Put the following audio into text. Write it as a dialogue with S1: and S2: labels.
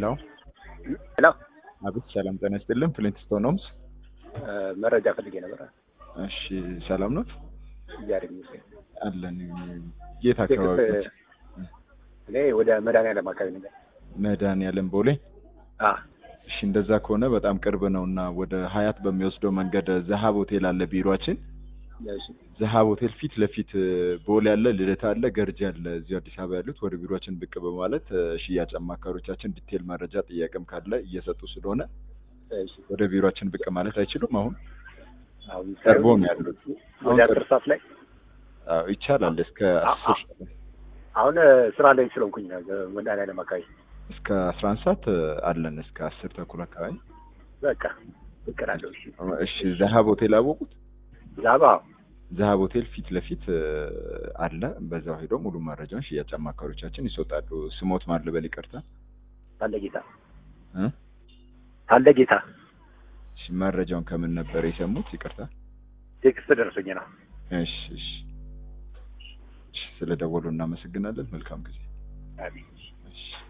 S1: ሄሎ
S2: ሄሎ
S1: አቤት፣ ሰላም ጤና ይስጥልን። ፍሊንትስቶን ሆምስ።
S2: መረጃ ፈልጌ ነበር።
S1: እሺ፣ ሰላም ኖት?
S2: እግዚአብሔር ይመስገን።
S1: አለን። የት አካባቢ ኖት?
S2: እኔ ወደ መድኃኒዓለም አካባቢ ነኝ።
S1: መድኃኒዓለም ቦሌ።
S2: አ
S1: እሺ፣ እንደዛ ከሆነ በጣም ቅርብ ነው እና ወደ ሀያት በሚወስደው መንገድ ዘሀብ ሆቴል አለ ቢሮአችን።
S2: እሺ
S1: ዘሀብ ሆቴል ፊት ለፊት ቦሌ አለ፣ ልደታ አለ፣ ገርጂ አለ። እዚሁ አዲስ አበባ ያሉት ወደ ቢሮአችን ብቅ በማለት ሽያጭ አማካሪዎቻችን ዲቴል መረጃ ጥያቄም ካለ እየሰጡ ስለሆነ
S2: እሺ
S1: ወደ ቢሮአችን ብቅ ማለት አይችሉም? አሁን
S2: አሁን
S1: ቀርቦ ነው ያሉት።
S2: ወደ አስር ሰዓት ላይ
S1: አዎ ይቻላል። እስከ አስር
S2: አሁን ስራ ላይ ስለሆንኩኝ ነው መድኃኒዓለም አካባቢ።
S1: እስከ አስራ አንድ ሰዓት አለን። እስከ አስር ተኩል አካባቢ።
S2: በቃ ብቅ እላለሁ። እሺ
S1: እሺ ዘሀብ ሆቴል አወቁት?
S2: ዛባ
S1: ዘሀብ ሆቴል ፊት ለፊት አለ። በዛው ሄደው ሙሉ መረጃውን ሽያጭ አማካሪዎቻችን ይሰጣሉ። ስሞት ማን ልበል? ይቅርታ
S2: ታለ ጌታ
S1: እ
S2: ታለ ጌታ
S1: እሺ መረጃውን ከምን ነበር የሰሙት? ይቅርታ።
S2: ቴክስት ደርሶኝ ነው።
S1: እሺ እሺ እሺ፣ ስለደወሉ እናመሰግናለን። መልካም ጊዜ።
S2: አሜን።
S1: እሺ